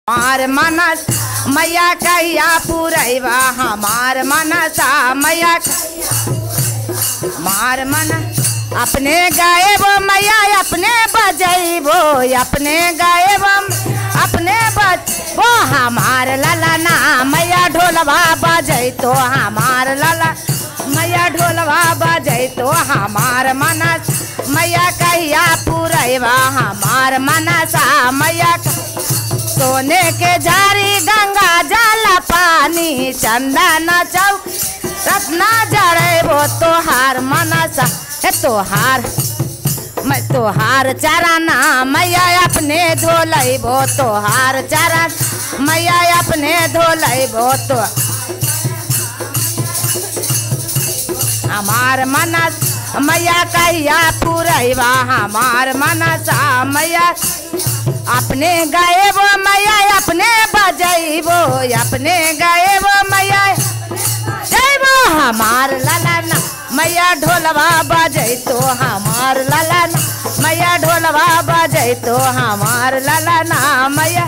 हमार मनस मैया कहिया पुरैबा हमार मनसा मैया हमार मन अपने गाएबो मैया अपने बजैबो अपने गाएबो अपने बज वो हमार ललना मैया ढोलवा बजैतो हमार लला मैया ढोलवा बजैतो हमार मनस मैया कहिया पुरैबा हमार मनसा मैया सोने के झारी गंगा जल पानी चंदन चौक रत्ना जड़ेबो तोहार मनसा हे तोहार मैं तोहार चरना मैया अपने धोलैबो तोहार चरण मैया अपने धोलैबो तो हमार मनस मैया कहिया पुरैबा हमार मनसा मैया अपने गाएबो मैया अपने बजैबो अपने गाएबो मैया जैबो हमार ललन मैया ढोलवा बजैतो हमार ललन मैया ढोलवा बजैतो हमार ललन मैया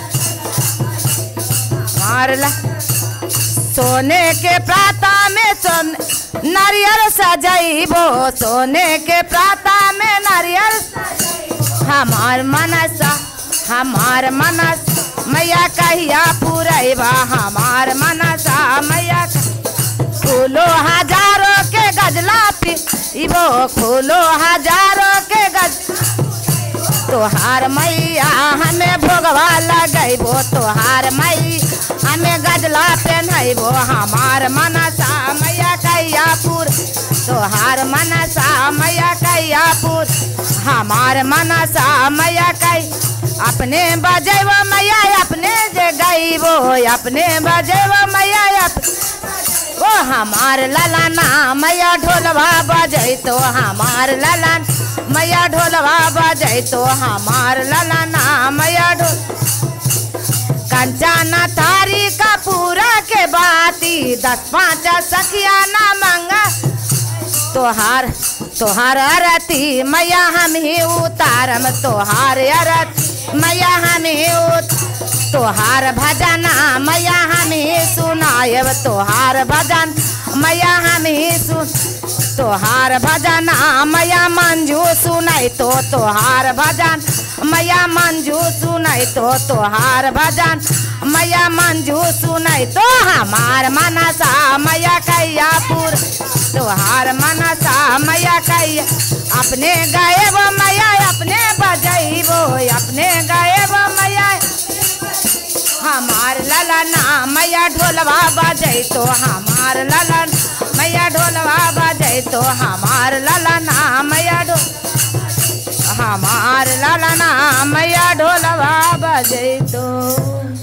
हमार ल सोने के प्राता में सोन नारियल सजैबो सोने के प्राता में नारियल हमार मनसा हमार मनस मैया कहिया पुरैबा हमार मनसा मैया फूलो हजारों के गजला पीबो फूलो हजारों के गज तोहार मैया हमें भोगवा लगैबो तोहार मई हमें गजला पहनैबो हमार मनसा मैया कहिया पुर तोहार मनसा मैया कहिया पुर हमार मनसा मैया कही अपने बजेबो मैया अपने जे गईबो अपने बजेबो मैया अप... ओ हमार ललना मैया ढोलवा बजैतो हमार ललन मैया ढोलवा बजैतो हमार ललना मैया ढोल कंचना थारी का पूरा के बाती दस पाँच सखिया ना मंगा तोहार तोहार अरती मैया हम ही उतारम तोहार अरत मैया हम ही उत तोहार भजन मैया हम ही सुनायब तोहार भजन मैया हम ही सुन तोहार भजन मैया मंजू सुनाई तो तोहार भजन मैया मंजू सुनाई तो तोहार भजन मैया मंजू सुनाई तो हमार मनसा मैया कैया पुर तोहार मनसा मैया कैया अपने गायब मैया अपने बजैबो अपने गायब मैया हमार ललना मैया ढोलवा बजै तो हमार ललन मैया ढोलवा बजै तो हमार ललना मैया ढो हमार ललना मैया ढोलवा बजै तो